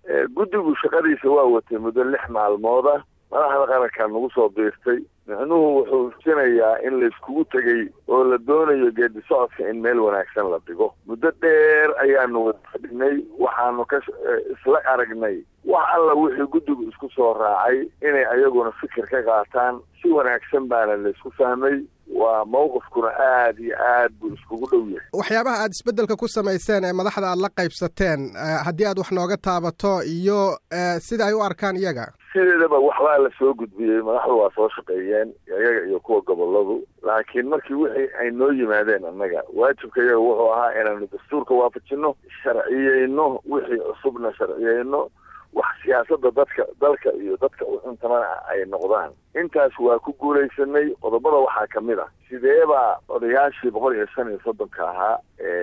guddigu shaqadiisa waa watay muddo lix maalmooda madaxda qarankaa nagu soo biirtay micnuhu wuxuu sinayaa in la iskugu tegey oo la doonayo geedi socodka in meel wanaagsan la dhigo muddo dheer ayaanu wada fadhinay waxaanu ka isla aragnay wax alla wixii guddigu isku soo raacay inay ayaguna fikir ka qaataan si wanaagsan baana la isku fahmay waa mawqifkuna aada iyo aad buu iskugu dhow yahay waxyaabaha aad isbeddelka ku samayseen ee madaxda aad la qaybsateen haddii aad wax nooga taabato iyo sida ay u arkaan iyaga sideedaba waxbaa la soo gudbiyey madaxdu waa soo shaqeeyeen iyaga iyo kuwa goboladu laakiin markii wixii ay noo yimaadeen annaga waajibka iyaga wuxuu ahaa inaanu dastuurka waafajino sharciyeyno wixii cusubna sharciyeyno wax siyaasada dadka dalka iyo dadka u cuntamana ay noqdaan intaas waa ku guulaysanay qodobada waxaa ka mid ah sideebaa odayaashii boqol iyo shan iyo soddonka ahaa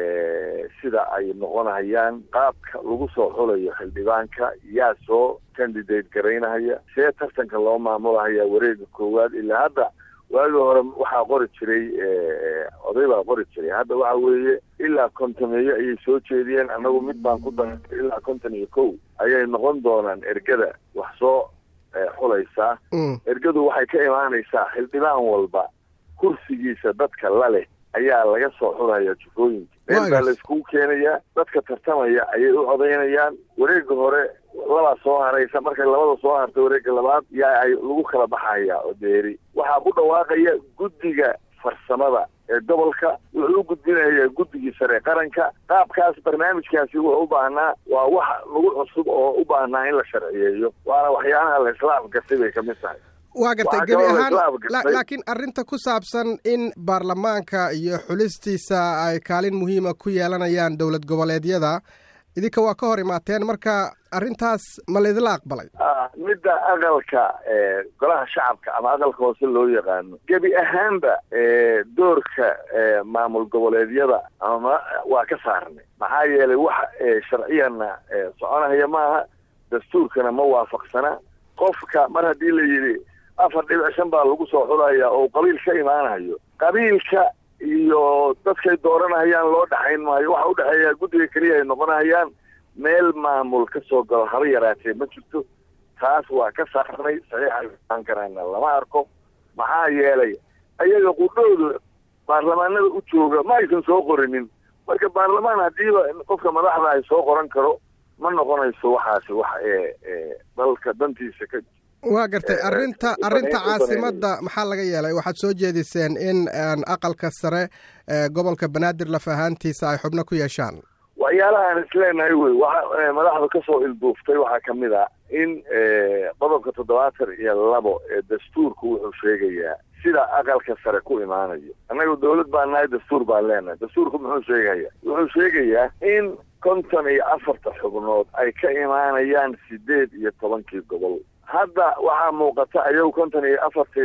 sida ay noqonayaan qaabka lagu soo xulayo xildhibaanka yaa soo candidate garaynahaya see tartanka loo maamulahaya wareega koowaad ilaa hadda waagii hore waxaa qori jiray oday baa qori jiray hadda waxa weeye ilaa kontomeeyo ayay soo jeediyeen annagu mid baan ku darantay ilaa konton iyo kow ayay noqon doonaan ergada wax soo xulaysaa ergadu waxay ka imaanaysaa xildhibaan walba kursigiisa dadka la leh ayaa laga soo xulaya jufooyinka meel baa la iskugu keenayaa dadka tartamaya ayay u codaynayaan wareega hore labaa soo haraysa markay labada soo harta wareega labaad yaa ay lagu kala baxaya oo deeri waxaa ku dhawaaqaya guddiga farsamada ee gobolka wuxuu u gudbinayaa guddigii sare qaranka qaabkaas barnaamijkaasi wuxuu u baahnaa waa wax lagu cusub oo u baahnaa in la sharciyeeyo waana waxyaalaha la isla afgartay bay kamid tahay waa gartay gebi ahaan laakiin arrinta ku saabsan in baarlamaanka iyo xulistiisa ay kaalin muhiima ku yeelanayaan dowlad goboleedyada idinka waa ka hor imaateen marka arrintaas ma laydila aqbalay midda aqalka golaha shacabka ama aqalka hoose loo yaqaano gebi ahaanba doorka maamul goboleedyada ama waa ka saarnay maxaa yeelay wax sharciyana soconahaya maaha dastuurkana ma waafaqsana qofka mar haddii la yidhi afar dhibic shan baa lagu soo xulaya oo qabiil ka imaanayo qabiilka iyo dadkay dooranahayaan loo dhexayn maayo waxa udhexeeya guddiga keliya ay noqonahayaan meel maamul ka soo galo haba yaraatee ma jirto taas waa ka saarnay saxiixaan karana lama arko maxaa yeelay ayaga qudhooda baarlamaanada u jooga ma aysan soo qorinin marka baarlamaan haddiiba qofka madaxda ay soo qoran karo ma noqonayso waxaasi wax ee dalka dantiisa ka waa gartay arrinta arrinta caasimadda maxaa laga yeelay waxaad soo jeediseen in aqalka sare gobolka banaadir laf ahaantiisa ay xubno ku yeeshaan waxyaalahaan isleenahay wey waxa madaxda kasoo ilduuftay waxaa kamid a in qodobka toddobaatan iyo labo ee dastuurku wuxuu sheegayaa sida aqalka sare ku imaanayo annaga dawlad baan nahay dastuur baan leenahay dastuurku muxuu sheegaya wuxuu sheegayaa in konton iyo afarta xubnood ay ka imaanayaan sideed iyo tobankii gobol hadda waxaa muuqata ayagu konton iyo afartii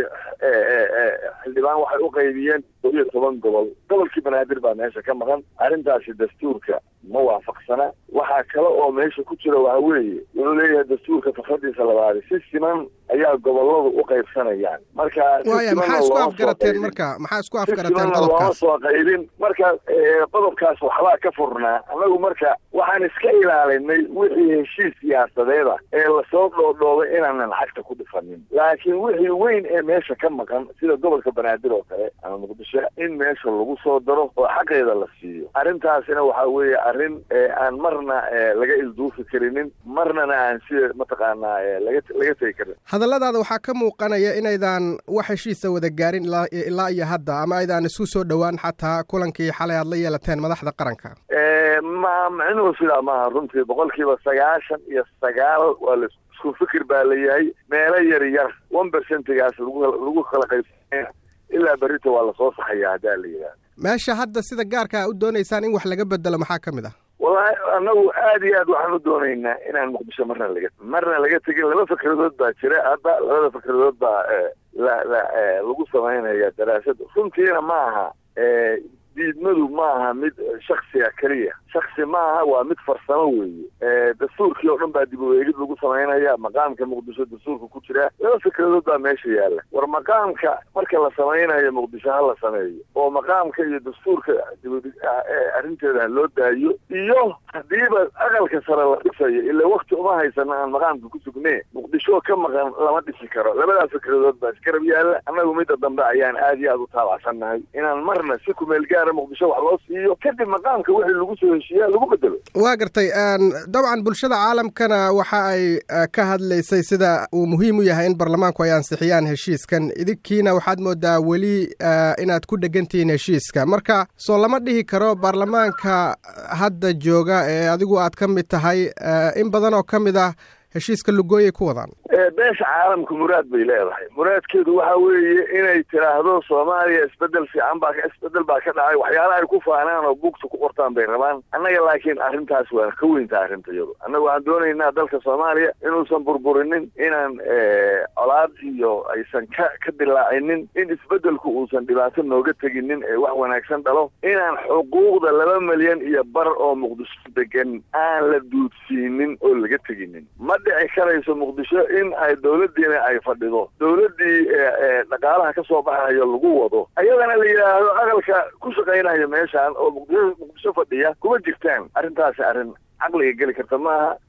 xildhibaan waxay u qaybiyeen koo iyo toban gobol gobolkii banaadir baa meesha ka maqan arrintaasi dastuurka ma waafaqsana waxaa kale oo meesha ku jira waxa weeye wuxuu leeyahay dastuurka fakradiisa labaadi si siman ayaa goboladu u qaybsanayaan marka waaya maxaa isku afgarateen marka maxaa isku afgarateen qodobkaas looma soo qaybin marka qodobkaas waxbaa ka furnaa annagu marka waxaan iska ilaalinay wixii heshiis siyaasadeeda ee lasoo dhoodhoobay inaanan lacagta ku dhifanin laakiin wixii weyn ee meesha ka maqan sida gobolka banaadir oo kale ama muqdisho in meesha lagu soo daro oo xaqeeda la siiyo arrintaasina waxaa weeye arrin aan marna laga ilduufi karinin marnana aan sida mataqaanaa laga laga tegi karin hadalladaada waxaa ka muuqanaya inaydan wax heshiisa wada gaarin ilaa iyo hadda ama aydaan isku soo dhowaan xataa kulankii xalay aad la yeelateen madaxda qaranka ma micnuhu sidaa maaha runtii boqolkiiba sagaashan iyo sagaal waa la isku fikir baa layahay meelo yar yar one percentigaas lagu lagu kala qaybsanaya ilaa berrita waa lasoo saxaya haddaa la yidhahda meesha hadda sida gaarka a u doonaysaan in wax laga bedelo maxaa ka mid ah wallahi annagu aad iyo aad waxaan u doonaynaa inaan muqdisho marna laga marna laga tegin laba fikradood baa jira hadda labada fikradood baa la la lagu samaynaya daraasad runtiina ma aha diidmadu ma aha mid shaksiga keliya shaksi ma aha waa mid farsamo weeye dastuurkii oo dhan baa dib u eegid lagu samaynaya maqaamka muqdisho dastuurka ku jira laba fikradood baa meesha yaalla war maqaamka marka la samaynayo muqdisho ha la sameeyo oo maqaamka iyo dastuurka arrinteeda ha loo daayo iyo hadiiba aqalka sare la dhisayo ila wakti uma haysano aan maqaamka ku sugnee muqdisho ka maqan lama dhisi karo labadaas fikradood baa iskarab yaalla annagu midda dambe ayaan aad iyo aad u taabacsannahay inaan marna si kumeel gaara muqdisho wax loo siiyo kadib maqaamka wixii lagu soo heshiiyaa lagu bedelo waa gartay dabcan bulshada caalamkana waxa ay ka hadlaysay sida uu muhiim u yahay in baarlamaanku ay ansixiyaan heshiiskan idinkiina waxaad moodaa weli inaad ku dhegantihiin heshiiska marka soo lama dhihi karo baarlamaanka hadda jooga ee adigu aad ka mid tahay in badan oo ka mid ah heshiiska lugooyay ku wadaan beesha caalamka muraad bay leedahay muraadkeedu waxa weeye inay tiraahdo soomaaliya isbedel fiican baa isbedel baa ka dhacay waxyaala ay ku faanaan oo buugta ku qortaan bay rabaan annaga laakiin arrintaas waa ka weynta arrinta iyadu annaga waxaan doonaynaa dalka soomaaliya inuusan burburinin inaan colaad iyo aysan ka ka dilaacinin in isbedelku uusan dhibaato nooga teginin ee wax wanaagsan dhalo inaan xuquuqda laba milyan iyo bar oo muqdisho degan aan la duudsiinin oo laga teginin ma dhici karayso muqdisho in ay dawladdiina ay fadhido dawladdii dhaqaalaha ka soo baxayo lagu wado ayadana la yidhaahdo aqalka ku shaqaynayo meeshaan oo muqdisho muqdisho fadhiya kuma jirtaan arrintaasi arrin caqliga geli karta maaha